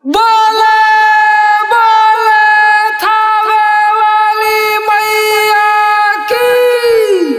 बोले बोले थावे वाली मैया की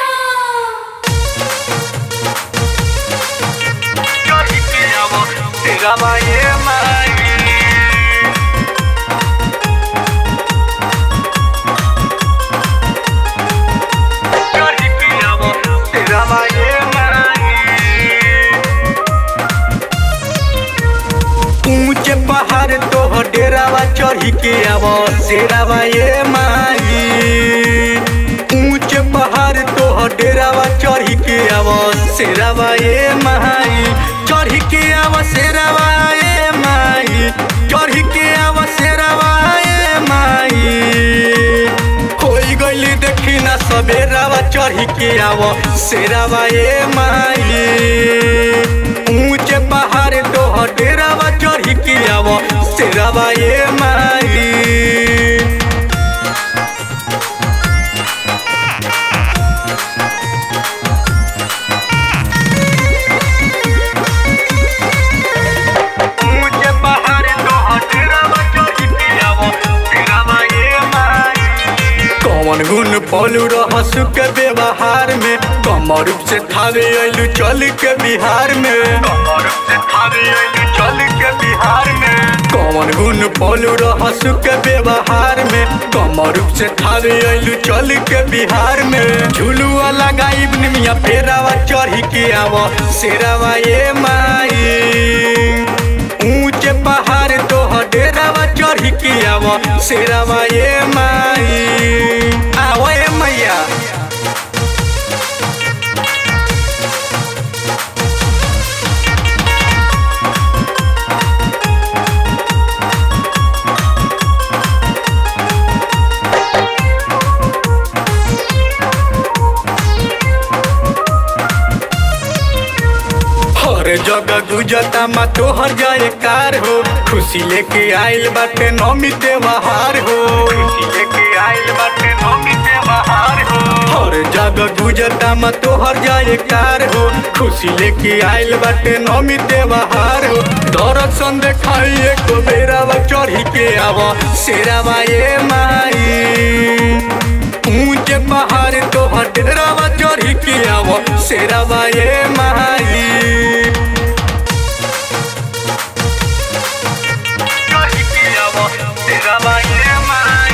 ऊंचे पहाड़ तो डेरावा चढ़ी के आव शेरावा ये माई ऊंचे पहाड़ तो डेरावा चढ़ी के आव शेरावा ये माई चढ़ी के आव शेरावा ये माई चढ़ी के आव शेरावा ये माई होई गईली देखी ना सबेरावा चढ़ी के आव शेरावा ये माई ऊंचे पहाड़ तो डेरावा चढ़ी के आव शेरावा ये माई ऊंचे पहाड़ तो डेरावा चढ़ी के आव शेरावा ये माई कौन गुण पौलू रहस के व्यवहार में कमर रूप से थावे अइलू चल के बिहार में कमर रूप से थावे अइलू चल के बिहार में कौन गुण पौलू रहस के व्यवहार में कमर रूप से थावे अइलू चल के बिहार में झुलुआ लगाई निमिया फेरावा चढ़ी के आव शेरावा ये माई ऊंचे पहाड़ तो डेरावा चढ़ी के आव शेरावा ये माई आव ये मैया हर जगह गुजता मा तोहर जाए कार हो खुशी लेके आइल बाटे नौमी त्योहार हो खुशी लेके आइल बाटे नौमी त्योहार हो हर जगह गुजता मा तोहर जाए कार हो खुशी लेके आइल बाटे नौमी त्योहार हो दर्शन देखाई एक बेरावा चढ़ी के आव शेरावा ये माई ऊंचे पहाड़ तो डेरावा चढ़ी के आव शेरावा ये माई चढ़ी के आव शेरावा ये माई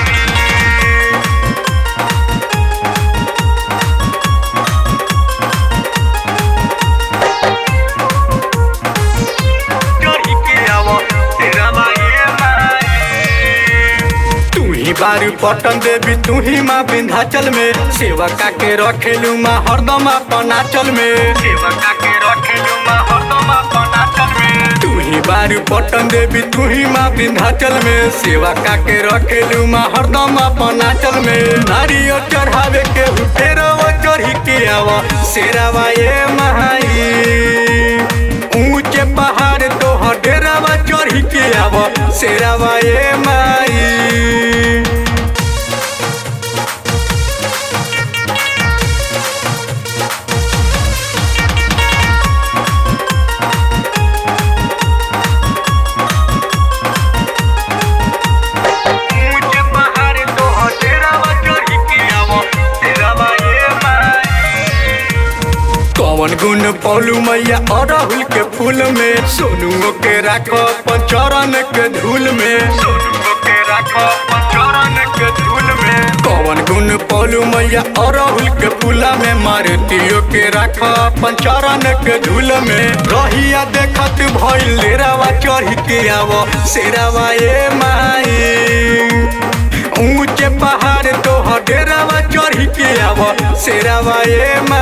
चढ़ी के आव शेरावा ये माई तू ही बारू पटन देवी तू ही माँ विंध्याचल में सेवा का के रखेलू माँ हरदम अपन आंचल में सेवा का के रखेलू माँ हरदम अपन आंचल में तू ही बारू पटन देवी तू ही माँ विंध्याचल में सेवा का के रखेलू माँ हरदम अपन आंचल में नारियल चढ़ावे के फेरवा चढ़ी के आवा शेरावा ये महाई ऊंचे पहाड़ तो डेरावा चढ़ी के आव शेरावा ये माई ऊंचे पहाड़ तो डेरावा चढ़ी के आव शेरावा ये माई कौन गुण पौलू मैया अड़हुल के फूल में सोनुओ के राखो अपन चरण के धूल में सोनुओ के राखो अपन चरण के धूल में कौन गुण पौलू मैया अड़हुल के फूला में मारुतियो के राखो अपन चरण के धूल में रहिया देखत भइल डेरावा चढ़ी के आव शेरावा ये माई ऊंचे पहाड़ तो डेरावा चढ़ी के आव शेरावा ये माई